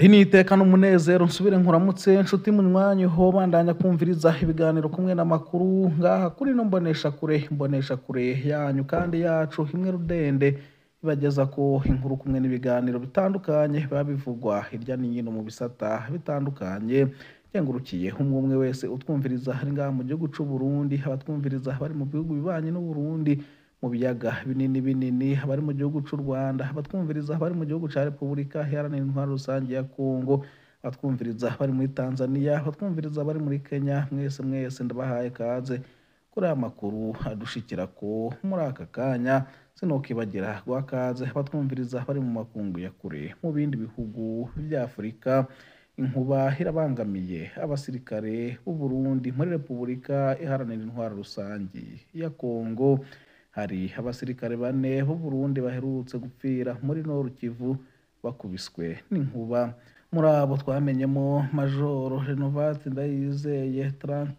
ndi niteka n'umunezero nsubire nkuramutse nshuti munywanyi ho bandanya kumviriza ibiganiro kumwe n'amakuru ngaha kuri no mbonesha kure mbonesha kure yanyu kandi yacu imwe rudende ibageza ko inkuru kumwe n'ibiganiro bitandukanye biba bivugwa hirya no hino mu bisata bitandukanye yengurukiye umwe umwe wese utwumviriza ari ngaha mu gihugu c'u Burundi abatwumviriza bari mu bihugu bibanye n'u Burundi mu biyaga binini binini abari mu gihugu c'u Rwanda abatwumviriza bari mu gihugu ca Repubulika Iharanira Intwaro Rusange ya Kongo abatwumviriza bari muri Tanzania abatwumviriza bari muri Kenya mwese mwese ndabahaye kaze kuri aya makuru adushikira ko muri aka kanya sinokibagira guha kaze abatwumviriza bari mu makungu ya kure mu bindi bihugu vya Afurika inkuba irabangamiye abasirikare b'u Burundi muri Repubulika Iharanira Intwaro Rusange ya Kongo hari abasirikare bane b'u Burundi baherutse gupfira muri Nord Kivu bakubiswe n'inkuba muri abo twamenyemo Majoro Renovate Ndayizeye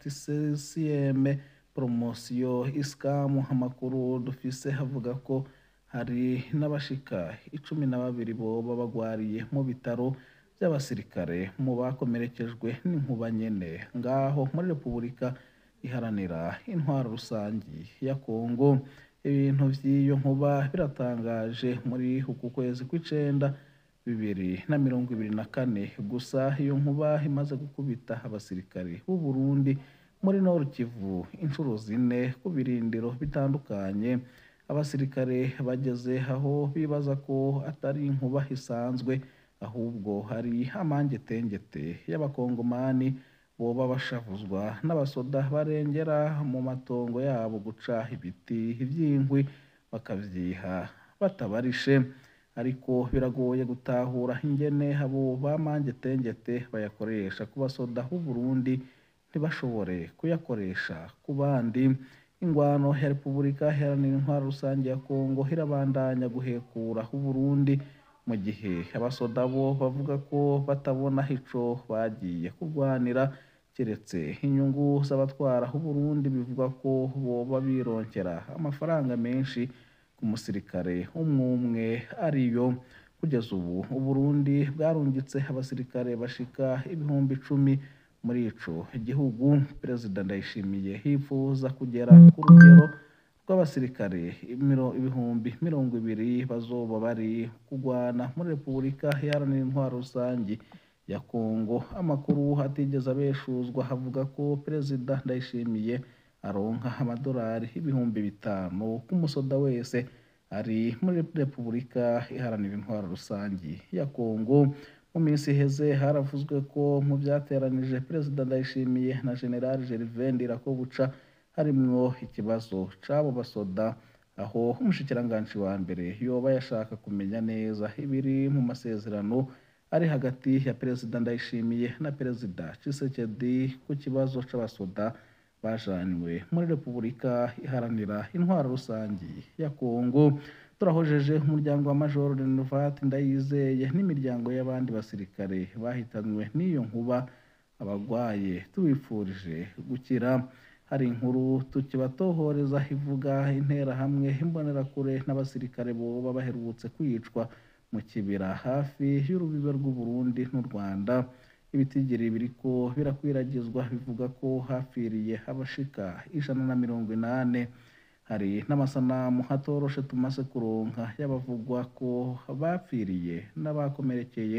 36 promosiyo isikamu amakuru dufise avuga ko hari n'abashika icumi na babiri boba bagwariye mu bitaro by'abasirikare mu bakomerekejwe n'inkuba nyene ngaho muri Repubulika iharanira intwaro rusangi ya Kongo ibintu vy'iyo nkuba biratangaje muri uku kwezi kw'icenda bibiri na mirongo ibiri na kane gusa iyo nkuba imaze gukubita abasirikare b'u Burundi muri Nord Kivu inshuro zine ku birindiro bitandukanye abasirikare bageze aho bibaza ko atari inkuba isanzwe ahubwo hari amangetengete y'abakongomani boba bashavuzwa n'abasoda barengera mu matongo yabo guca ibiti vy'inkwi bakavyiha batabarishe ariko biragoye gutahura ingene abo bamangetengete bayakoresha ku basoda b'u Burundi ntibashobore kuyakoresha ku bandi ingwano ya Repubulika Iharanira Intwaro Rusange ya Kongo irabandanya guhekura u Burundi mu gihe abasoda bo bavuga ko batabona ico bagiye kurwanira keretse inyungu z'abatwara u Burundi bivuga ko boba bironkera amafaranga menshi ku musirikare umwe umwe ariyo kugeza ubu u Burundi bwarungitse abasirikare bashika ibihumbi icumi muri ico gihugu perezida Ndayishimiye yifuza kugera ku rugero rw'abasirikare ibihumbi mirongo ibiri bazoba bari kugwana muri Repubulika Iharanira Intwaro Rusangi ya Kongo amakuru atigeze abeshuzwa avuga ko perezida Ndayishimiye aronka amadolari ibihumbi bitanu k'umusoda wese ari muri Repubulika Iharanira Intwaro Rusangi ya Kongo mu minsi iheze haravuzwe ko mu vyateranije perezida Ndayishimiye na General Gervais Ndirakobuca harimwo ikibazo c'abo basoda aho umushikiranganji wa mbere yoba yashaka kumenya neza ibiri mu masezerano ari hagati ya perezida Ndayishimiye na perezida Tshisekedi ku kibazo c'abasoda bajanywe muri Repubulika Iharanira Intwaro Rusangi ya Kongo turahojeje umuryango wa Major Renovate Ndayizeye n'imiryango y'abandi basirikare bahitanywe n'iyo nkuba abagwaye tubifurije gukira hari inkuru tukibatohoreza ivuga interahamwe imbonerakure n'abasirikare boba baherutse kwicwa mu kibira hafi y'urubibe rw'u Burundi n'u Rwanda ibitigiri biriko birakwiragizwa bivuga ko hapfiriye abashika ijana na mirongo inane hari n'amasanamu hatoroshe tumaze kuronka y'abavugwa ko bapfiriye n'abakomerekeye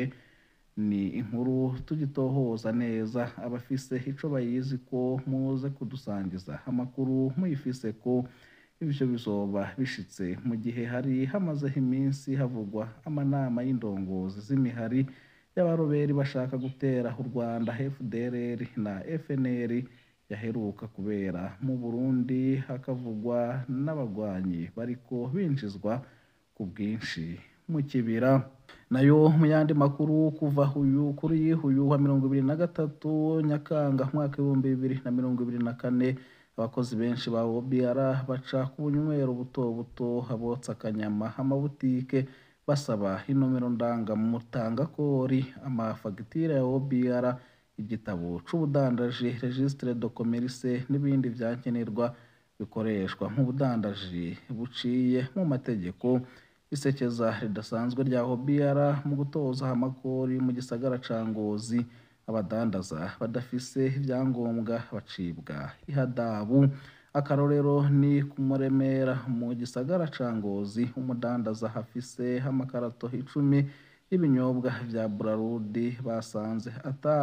ni inkuru tugitohoza neza abafise ico bayizi ko muze kudusangiza amakuru muyifise ko ivyo bizoba bishitse mu gihe hari hamazeho iminsi havugwa amanama y'indongozi z'imihari y'abaroberi bashaka gutera u Rwanda FDLR na FNL yaheruka kubera mu Burundi hakavugwa n'abagwanyi bariko binjizwa ku bwinshi mu kibira nayo mu yandi makuru kuva uyu kuri uyu wa mirongo ibiri na gatatu Nyakanga mwaka w'ibihumbi bibiri na mirongo ibiri na kane abakozi benshi ba OBR baca ku bunywero buto buto abotsa akanyama amabutike basaba inomero ndangamutangakori amafagitire ya OBR igitabo c'ubudandaji registre de commerce n'ibindi vyankenerwa bikoreshwa nk'ubudandaji buciye mu mategeko isekeza ridasanzwe rya OBR mu gutoza amakori mu gisagara ca Ngozi abadandaza badafise ibyangombwa bacibwa ihadabu akarorero ni ku Muremera mu gisagara ca Ngozi umudandaza afise amakarato icumi y'ibinyobwa vya Braludi basanze ata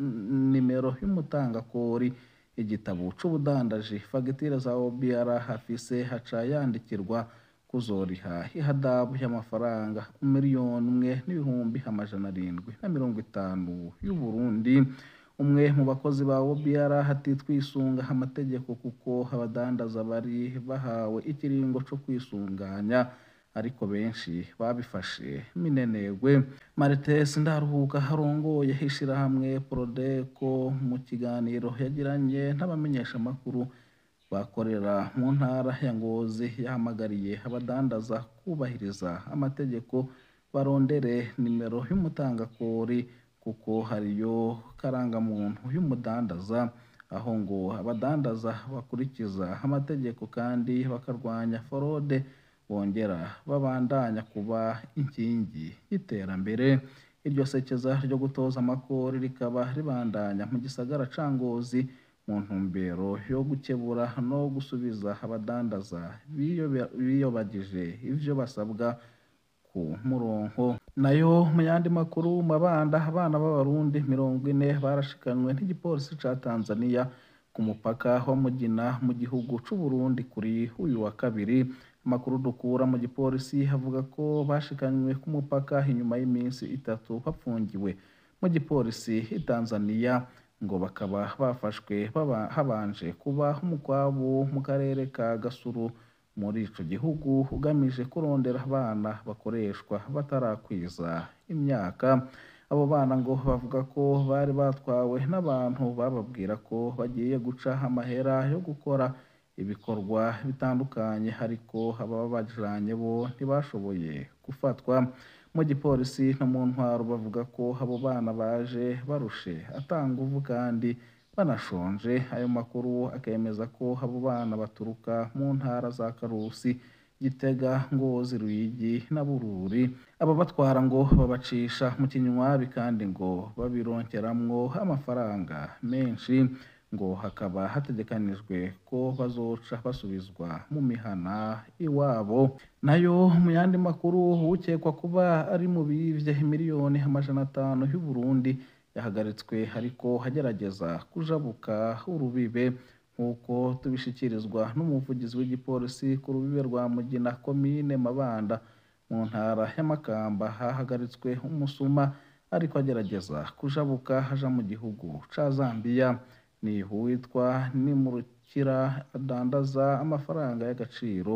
nimero y'umutangakori igitabo c'ubudandaji fagitire za OBR afise haca yandikirwa kuzoriha ihadabu y'amafaranga miliyoni umwe n'ibihumbi amajana arindwi na mirongo itanu y'Uburundi umwe mu bakozi ba OBR ati twisunga amategeko kuko abadandaza bari bahawe ikiringo co kwisunganya ariko benshi babifashe minenegwe Martes Ndaruhuka harongoye ishirahamwe Prodeco mu kiganiro yagiranye n'abamenyeshamakuru bakorera mu ntara ya Ngozi yahamagariye abadandaza kubahiriza amategeko barondere nimero y'umutangakori kuko hariyo karangamuntu y'umudandaza aho ngo abadandaza bakurikiza amategeko kandi bakarwanya forode bongera babandanya kuba inkingi y'iterambere iryo sekeza ryo gutoza amakori rikaba ribandanya mu gisagara ca Ngozi mu ntumbero yo gukebura no gusubiza abadandaza biyobagije ivyo basabwa ku murongo nayo mu yandi makuru mabanda abana b'abarundi mirongo ine barashikanywe n'igipolisi ca Tanzania ku mupaka wa Mugina mu gihugu c'u Burundi kuri uyu wa kabiri amakuru dukura mu gipolisi avuga ko bashikanywe ku mupaka inyuma y'iminsi itatu bapfungiwe mu gipolisi i Tanzania ngo bakaba bafashwe habanje kuba umukwabu mu karere ka Gasuru muri ico gihugu ugamije kurondera abana bakoreshwa batarakwiza imyaka abo bana ngo bavuga ko bari batwawe n'abantu bababwira ko bagiye guca amahera yo gukora ibikorwa bitandukanye ariko ababajanye bo ntibashoboye gufatwa mu gipolisi no mu ntwaro bavuga ko abo bana baje barushe atanguvu kandi banashonje ayo makuru akemeza ko abo bana baturuka mu ntara za Karusi Gitega Ngozi Ruyigi na Bururi ababatwara ngo babacisha mu kinywabi kandi ngo babironkeramwo amafaranga menshi ngo hakaba hategekanijwe ko bazoca basubizwa mu mihana iwabo nayo mu yandi makuru ukekwa kuba ari mu bivye miliyoni amajana atanu y'u Burundi yahagaritswe ariko agerageza kujabuka urubibe nk'uko tubishikirizwa n'umuvugizi w'igipolisi ku rubibe rwa Mugina komine Mabanda mu ntara y'Amakamba hahagaritswe umusuma ariko agerageza kujabuka aja mu gihugu ca Zambia ni uwitwa Nimurukira adandaza amafaranga y'agaciro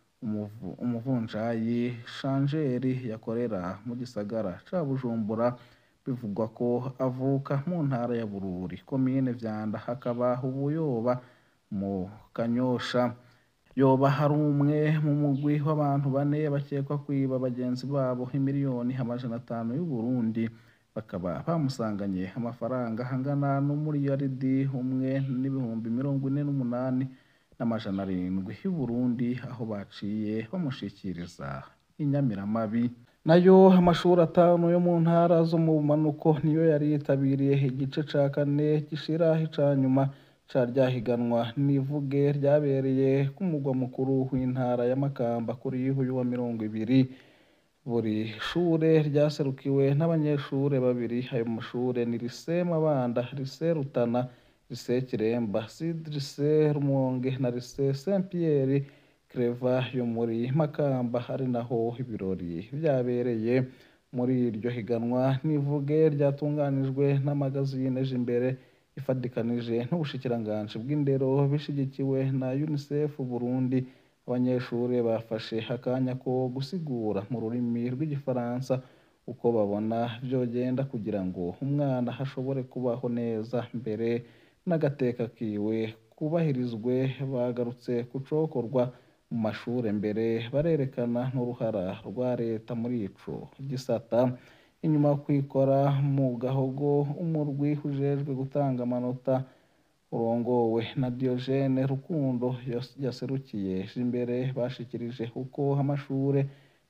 umuvunjayi Shanjeri yakorera mu gisagara ca Bujumbura bivugwa ko avuka mu ntara ya Bururi komine Vyanda hakaba ubuyoba mu Kanyosha yoba hari umwe mu mugwi w'abantu bane bakekwa kwiba bagenzi babo imiliyoni amajana atanu y'u Burundi bakaba bamusanganye amafaranga angana n'umuriyaridi umwe n'ibihumbi mirongo ine n'umunani n'amajana arindwi y'u Burundi aho baciye bamushikiriza inyamiramabi nayo amashuri atanu yo mu ntara zo mu bumanuko niyo yari yitabiriye igice ca kane gishira ica nyuma ca ryahiganwa n'ivuge ryabereye ku mugwa mukuru w'intara ya Makamba kuri uyu wa mirongo ibiri buri shure ryaserukiwe n'abanyeshure babiri ayo mashure ni Lycée Mabanda Lycée Rutana Lycée Kiremba Sud Lycée Rumonge na Lycée Saint Pierre Creva yo muri Makamba ari naho ibirori vyabereye muri iryo higanwa n'ivuge ryatunganijwe n'amagazine imbere ifadikanije n'ubushikiranganji bw'indero bishigikiwe na UNICEF Burundi abanyeshuri bafashe akanya ko gusigura mu rurimi rw'igifaransa uko babona vyogenda kugira ngo umwana ashobore kubaho neza mbere n'agateka kiwe kubahirizwe bagarutse ku cokorwa mu mashure mbere barerekana n'uruhara rwa leta muri ico gisata inyuma yo kwikora mu gahogo umurwi ujejwe gutanga amanota urongowe na Diogene Rukundo yaserukiye imbere bashikirije uko amashure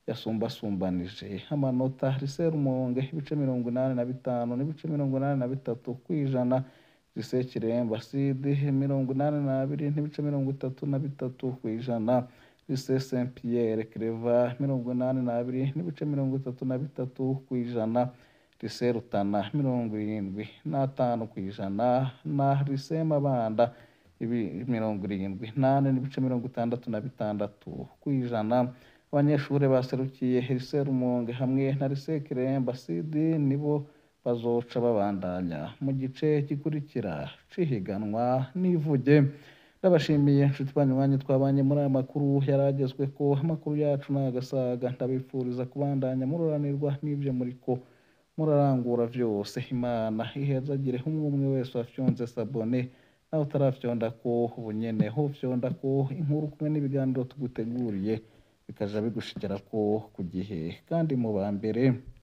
yasumbasumbanije amanota Lycée Rumonge ibice mirongo inani na bitanu n'ibice mirongo inani na bitatu kw'ijana Lycée Kiremba Sud mirongo inani n'abiri n'ibice mirongo itatu na bitatu kw'ijana Lycée Saint Pierre Claver mirongo inani n'abiri n'ibice mirongo itatu na bitatu kw'ijana Lycée Rutana mirongo irindwi n'atanu kw'ijana na Lycée Mabanda ibi mirongo irindwi nane n'ibice mirongo itandatu na bitandatu kw'ijana abanyeshuri baserukiye Lycée Rumonge hamwe na Lycée Kiremba Sud nibo bazoca babandanya mu gice gikurikira c'ihiganwa n'ivuge ndabashimiye inshuti banywanyi twabanye muri aya makuru yaragezwe ko amakuru yacu n'agasaga ndabifuriza kubandanya mururanirwa n'ivyo muriko murarangura vyose imana ihezagire umwe umwe wese wafyonze sabone nawe utarafyonda ko ubunyene ho fyonda ko inkuru kumwe n'ibiganiro tuguteguriye bikaja bigushikira ko ku gihe kandi mu ba mbere